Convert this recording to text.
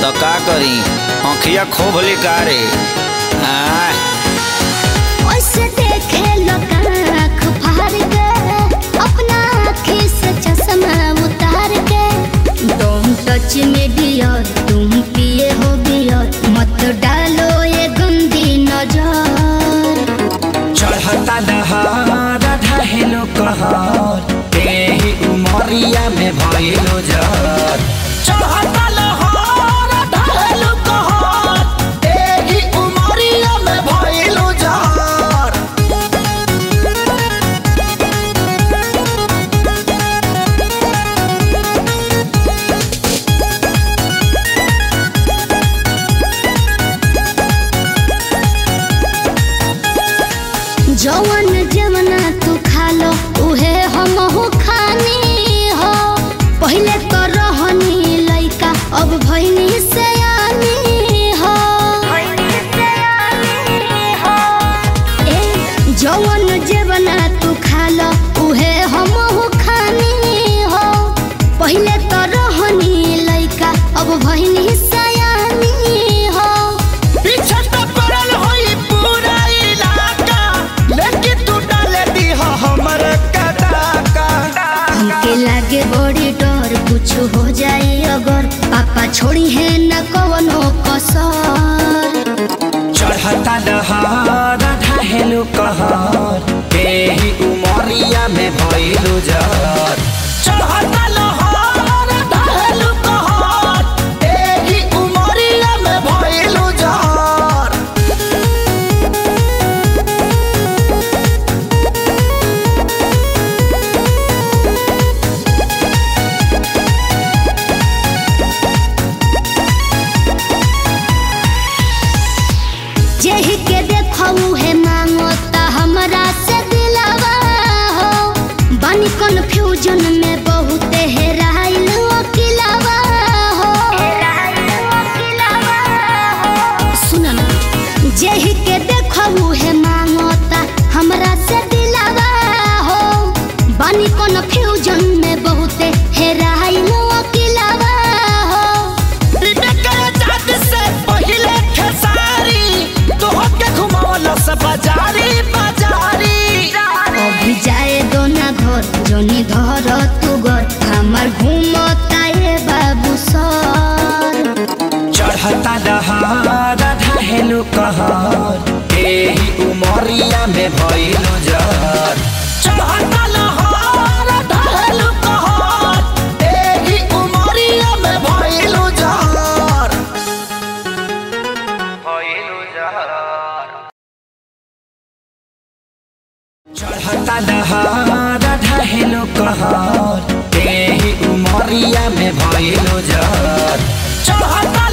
तो का करी आँखिया खोब लिकारे आय ओसे देखे लोग आँख फाड़ के अपना आँखी से चश्मा उतार के तुम टच में डियर तुम पिए हो बियर मत डालो ये गंदी नजर चढ़ता दहार ढहेलो कहर तेही उमरिया में भइलो जर चढ़ता लहर ढहेलो कहर तेही उमरिया में भइलो जर जवन जवना तू खा लो उहे हम हो खानी हो पहले तो रहनी लइका अब भइनी से हो ए जवन जवना तू खा लो उहे हम हो खानी हो पहले तो रहनी लइका अब भइनी से हो पीछे तो पड़ल होई पूरा इलाका लेकिन तू डाले दी हमर कदाका हमके लागे बड़ी डर कुछ हो जाए अगर पापा छोड़ी है न कवनो कसर चढ़ता दहार ढहेलो कहर तेही उमरिया में भइलो जर चढ़ता लहर ढहेलो कहर तेही उमरिया में भइलो जर जेही के देखऊ है मांगो ता हमरा से दिलावा हो बानी कंफ्यूजन में बहुत हेराइल अकिलावा हो सुन ना जेही के देखऊ है मांगो ता हमरा से दिलावा हो बानी कंफ्यूजन में बहुत हेराइल अकिलावा हो बाजारी बाजारी अभी जाए दो ना घर जोनी धर तू घर हमार घूमता ये बाबू सर चढ़ता दहार ढहेलो कहर एही उमरिया में भइलो जर चढ़ता लहर ढहेलो कहर एही उमरिया में भइलो जर भइलो जर चढ़ता दहार ढहेलो कहर एही उमरिया में भइलो जर चढ़ता